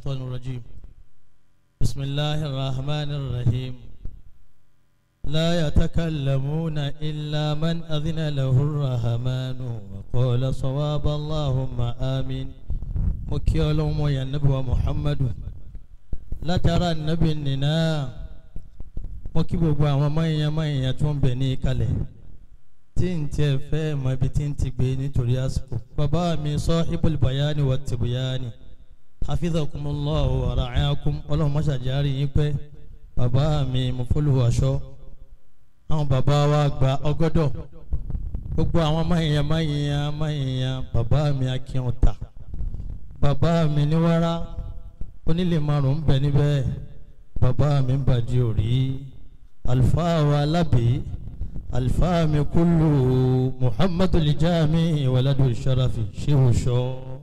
الشيطان الرجيم بسم الله الرحمن الرحيم لا يتكلمون إلا من أذن له الرحمن وقال صواب اللهم آمين مكيولهم يا نبوة محمد لا ترى النبي ننا مكيبوا وما يما يتون بني كله tí n tiẹ̀ fẹ́ mọ ibi tí n ti gbé nítorí àsìkò bàbá mi sahibul bayani wa tibyani hafidhakumullahu wa ra'ayakum ọlọ́run mọ́ṣájárí yín pẹ́ bàbá mi mufuluhu aṣọ àwọn bàbá wa gba ọgọ́dọ̀ gbogbo àwọn máyìnyàn máyìnyàn máyìnyàn bàbá mi akíọ̀tà bàbá mi níwárá onílé márùn ún bẹ níbẹ̀ bàbá mi ń bàjẹ́ òrí àlùfáà wa lábẹ́. الفام كل محمد الجامع ولد الشرف شيخ شو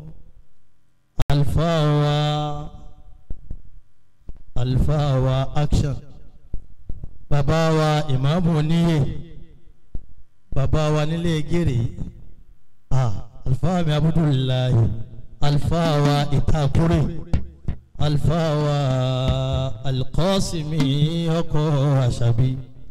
الفاوى الفاوى أكشن باباوا إمام نيه باباوا نيلي جيري آه الفام عبد الله الفاوى إتاكوري الفاوى القاسمي يقوى شبي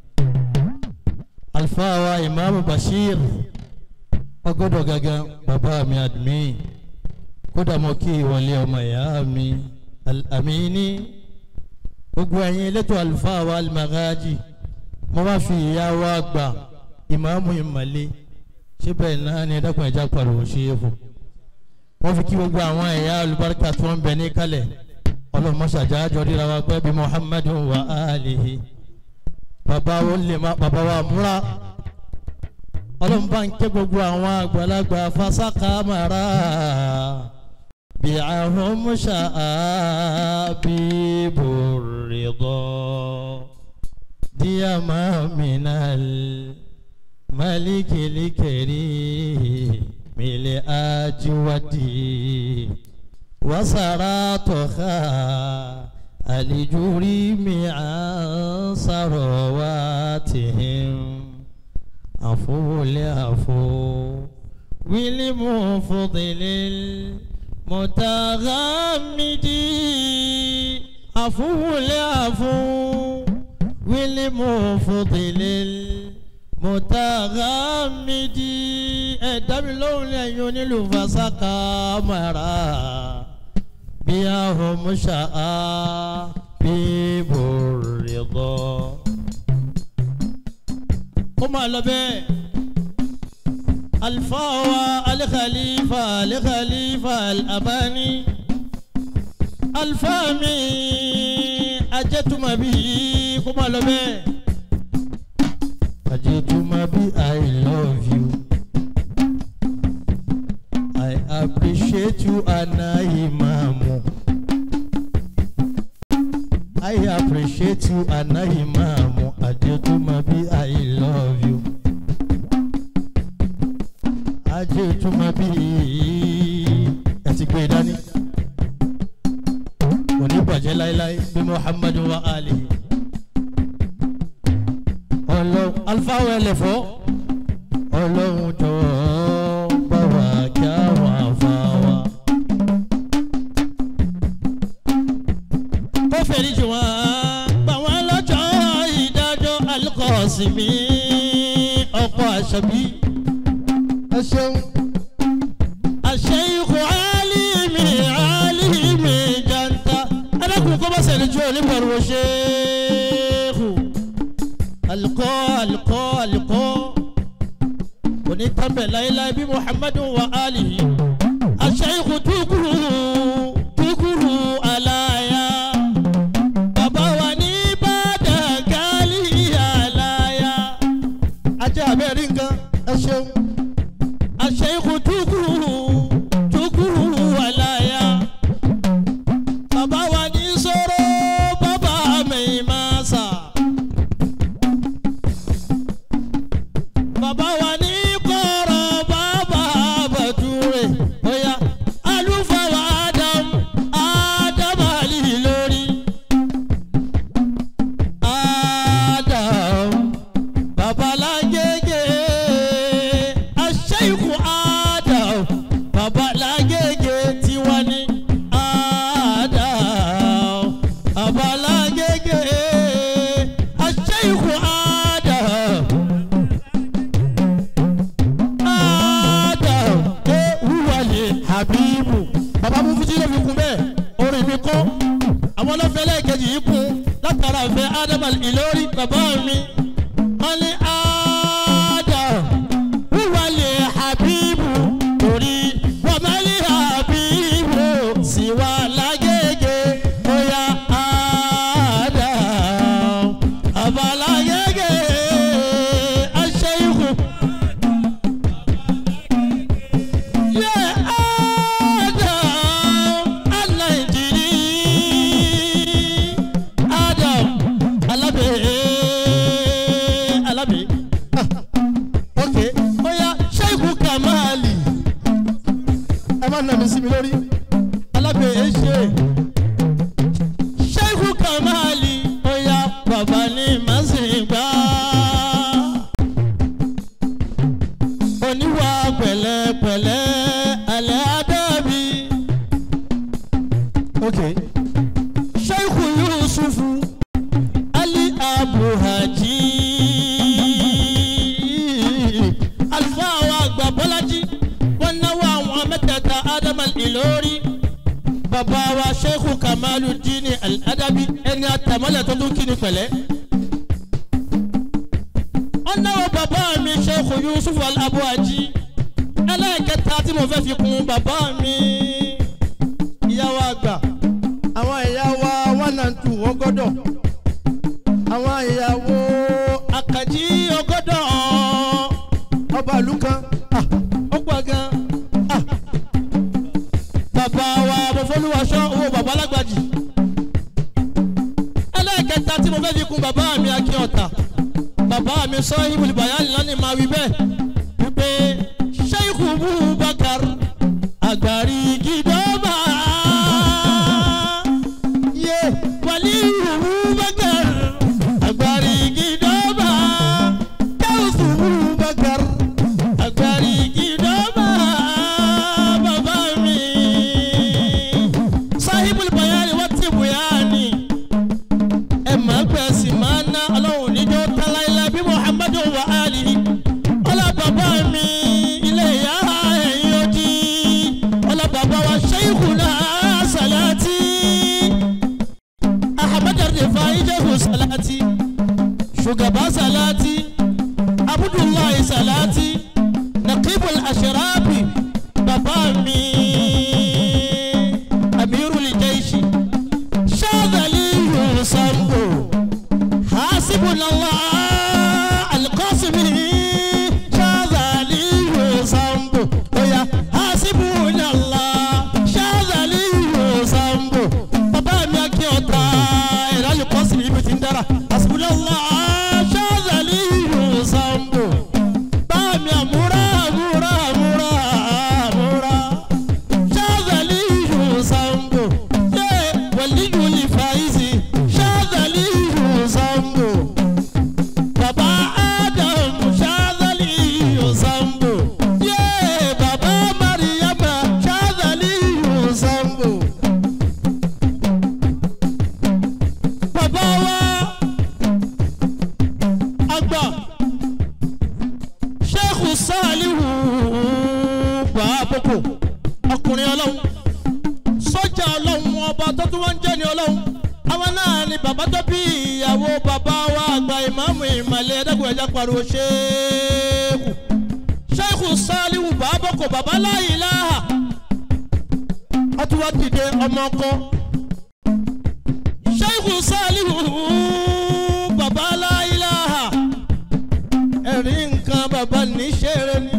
alfawa imaamu bashir ọgọdọ gangan bàbá mi admin kódà mo kí ìwọlé ọmọ ìyá mi alamini gbogbo ẹ̀yin elétò alfawa alimagaji mo bá fi ìyá wa gbà imaamu ìmàlẹ síbẹ̀ náà ni ẹ̀dàkùn ẹ̀já pariwo ṣe é fún wọ́n fi kí gbogbo àwọn ẹ̀yà olùbáríkà tó ń bẹ ní kalẹ̀ ọlọ́mọṣàjà àjọ ríra wa pẹ́ bí muhammadu wa alihi bàbá wo lè má bàbá wa múra ọlọ́run bá ń ké gbogbo àwọn àgbàlagbà fasaka mara bí àwọn musa bí bòrìdọ́ díàmà mìíràn malikilikeri mìlẹ̀ ajiwadi wasara tọ́ka. الجريم عن ثرواتهم عفو لعفو ولمفضل المتغمد عفو لعفو ولمفضل المتغمد ẹ̀dámi lóhùn lẹ́yìn onílùfàṣàkà mara bí ahùn ṣáà bí bòrìdọ́. ó máa lọ bẹ́ẹ̀ alfawa alikalifa alikalifa alabani alfami ajẹtumabi kó máa lọ bẹ́ẹ̀ ajẹtumabi i love you. I appreciate you Ana Imamu. I appreciate you Ana Imamu. Adetumabi I love you. Adetumabi ẹ ti gbé dání. Kò ní bàjẹ́ láéláé bí Muhammadu wa Ali. Ọlọ́run alifáwọ̀ ẹlẹ́fọ́. Ọlọ́run jọ̀ọ́ bá wa kí àwọn àfáwà. Kó fèrè jù wọ́n, gbà wọ́n lọ́jọ́ ìdájọ́ Alikọ́sìmí ọkọ̀ àṣàbí. Ẹ ṣeun. Àṣẹ ikú Álímì Álímì Janta. Ẹlẹ́kùn kó bá sẹ̀lẹ̀ jù oníbẹ̀rù ṣéèkù. Alikọ́ alikọ́ alikọ́ òní tẹ́ḿbẹ̀ láéláé bí muhammadu wa alihi aṣẹ́yìnkù tukuru tukuru alaya bàbá wa ní bàdàgálì alaya ajá abẹ́rẹ́ nǹkan ẹ ṣeun aṣẹ́yìnkù tukuru tukuru alaya bàbá wa ní sọ̀rọ̀ bàbá mi máa sà. bàbá wa ní kọ̀rọ̀ bàbá bàtúrè bóyá alúfàwà adam adam àlì lórí adam babalágége aṣẹ́yìnkù adam babalágége tiwa ní adam fi kọ́ àwọn ọlọ́fẹ́ lẹ́ẹ̀kejì yìí kún látara ìfẹ́ ádámà ìlórí bàbá mi wọ́n ní ádám wíwá lè habibu torí wọ́n máa lè habibu sí wa lágége bóyá ádám àbálágége aṣẹ́yìnkù. Yeah, Adam, Alainjiri, Adam, Alabe, Alabe. Ah, Okay, oya Sheikhu Kamali. Ẹ má nà mí sí mi lórí. Alabe ẹ ṣe. Sheikhu Kamali, oya bàbá ni màá sì gbà oníwà pẹ̀lẹ́pẹ̀lẹ́ alẹ́ adábí. ok sheikhu yusufu ali abuhaji alfaa wa àgbà bọ́lájí wọ́n náwó àwọn mẹ́tẹ̀ẹ̀ta adamal ìlórí bàbá wa sheikhu kamalu dini al-adabi ẹni àtàmọ́lẹ̀ tó tún kí ni pẹ̀lẹ́ ọ̀nàwó bàbá mi ṣẹ́kù yusuf alabuaji ẹlẹ́ẹ̀kẹta tí mo fẹ́ fi kún bàbá mi ìyàwó àgbà àwọn ìyàwó one and two ọgọ́dọ̀ àwọn ìyàwó àkàjí ọgọ́dọ̀ ọba ìlú kan ah, ó pọ̀ gan ah. bàbá wa bọ́fọ́lúwaṣọ́ owó bàbá alágbàjì ẹlẹ́ẹ̀kẹta tí mo fẹ́ fi kún bàbá mi akíọ̀tà bàbá mi sọ ibùdó bayani lánìí máa wí bẹ́ẹ̀ wípé sheikhu bubakar agbárí gidọ́mà yé wàlíù bubakar agbárí gidọ́mà káwùsù bubakar agbárí gidọ́mà bàbá mi sahibul bayani wọ́n ti buyani ẹ máa gbẹ sí máa ná ọlọ́run níjọ́ táláìlá bí muhammadu wa alihi ọlá bàbá mi ilé ìyá ẹ̀yìn ojì ọlá bàbá wa sheikhuna salati ahmed rifai jehu salati shugaba salati abdullahi salati naqibul ashrafi bàbá mi amirul jaishi shadali yusambo. حسبنا الله القاسم شاذلي وصنبو ويا حسبنا الله شاذلي وصنبو بابا mi akí ọ̀tá ìrálẹ̀ kọ́sì ibi tí ń dára حسبنا الله شاذلي وصنبو báà mi àmúra àmúra àmúra àmúra شاذلي وصنبو yé wàlíyù lè fàáyìsì شاذلي وصنبو. Baba Adam Shazali Yosambo. Yeah, Baba Mariama Shazali Yosambo. Baba wa àgbà Sheikh Salihu Gbàbọ̀kọ̀ ọkùnrin ọlọ́run sọ́jà ọlọ́run ọba tó tún wá ń jẹ́ ní ọlọ́run àwọn náà ni bàbá tó bí ìyàwó bàbá wa àgbà ìmáàmù ìmàlẹ́ ẹ̀dẹ́gbẹ̀ẹ́ ẹja pariwo ṣéèkù ṣéèkù sálíwù bàbọ̀kọ̀ bàbá láàyè láhà wọ́n tún wá dìde ọmọ ọkọ ṣéèkù sálíwù bàbá láàyè láhà ẹ̀rí nǹkan bàbá ní ṣeré ni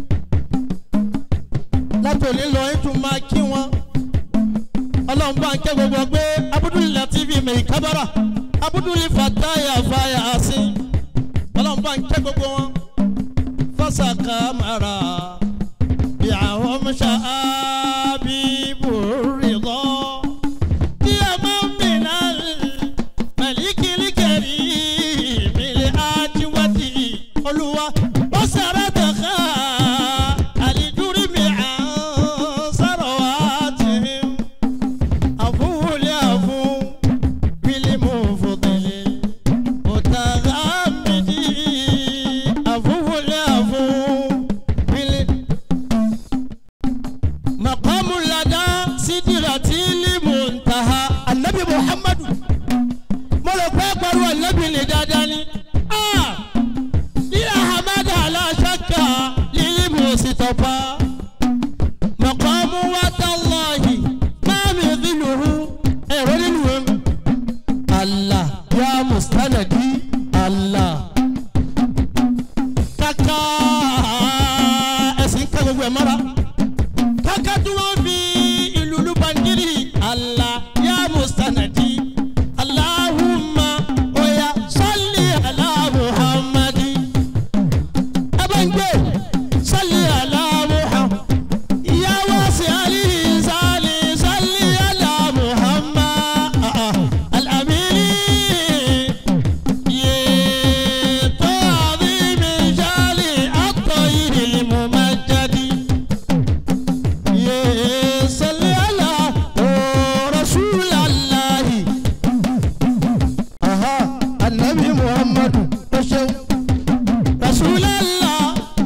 látòlí lọ ètò máa kí wọn ọlọ́run bá ń kẹ́ gbogbo pé abudulayi latifi mẹ́yì kábàrà abudulayi fataya faya asi ọlọ́run bá ń kẹ́ gbogbo wọn fasaka mara ìyàwó mṣá abibu rìdọ́ kí a máa ń bìnnà mẹ́líkìlì kẹ́rì mílẹ̀ ajíwájì olúwa ó sara tẹ̀ka àlìdúrí mi à ń sọ̀rọ̀ wá tì í. عفو لعفو بالمفضل متغمد عفو لعفو بال ànábì ní dáadáa ni. Ah! bí ahamada aláṣàkà lílí mo sì tọpa. mọ̀kànmú wa tàlọ́hì máa mi dínúhu ẹ̀rọ nínú ẹ̀. Allah ya mustanadi Allah. kàkà ẹ̀sìn ká gbogbo ẹ̀ mọ́ra. kàkà tí wọ́n fi ìlú lùbàndírì Allah ya mustanadi. Allahumma oya salli ala Muhammadi. Abangbe salli ala Muhammad. Ya wasi alihi sali salli ala Muhammad. Ah, ah. Al-Amini. Ye ta'zimi jali at-tayyib al-mumajjadi. Ye salli ala oh, Rasulallahi. Aha, Annabi Muhammadu ó ṣeun. Rasulallah.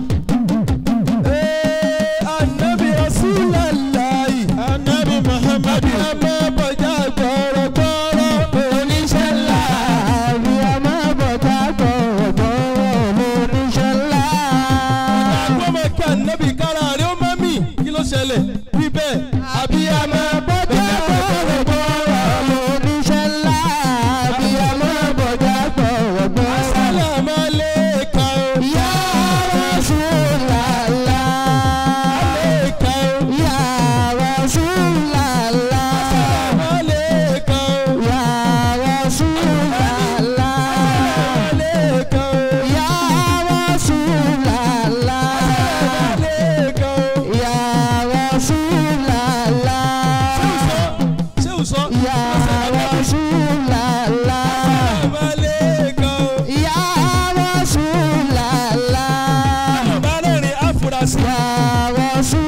Ee, Annabi Rasulallahi. Annabi Muhammadu. Àbí a máa bọ̀já gbọ̀rọ̀gbọ̀rọ̀. Oníṣẹ́ ńlá. Àbí a máa bọ̀já gbọ̀rọ̀gbọ̀rọ̀. Oníṣẹ́ ńlá. Àgbọ̀n máa kí ànábì kára rẹ̀ ó má mì kí ló ṣẹlẹ̀ bí bẹ́ẹ̀. Àbí a máa bọ̀já gbọ̀rọ̀gbọ̀rọ̀. Oníṣẹ́ ńlá. Àbí a máa bọ̀já gbọ̀rọ̀gbọ̀rọ̀. Assalamu alaikum. Ya Rasulallah. Alaikum. Ya Rasulallah. Assalamu alaikum. Ya Rasulallah. Alaikum. Ya Rasulallah. Alaikum. Ya Rasulallah. Ṣé o sọ? Ya Rasulallah. Assalamu alaikum. Ya Rasulallah. Bá rẹ̀rìn àfúrásì. Ya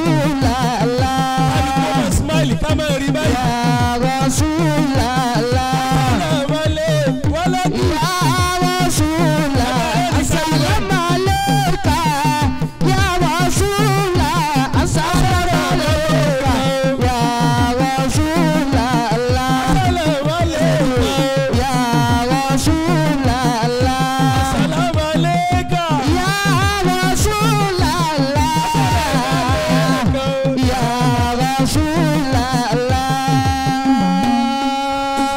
Rasulallah. Àdìgbò máa smile ká máa rí báyìí. Ya Rasulallah.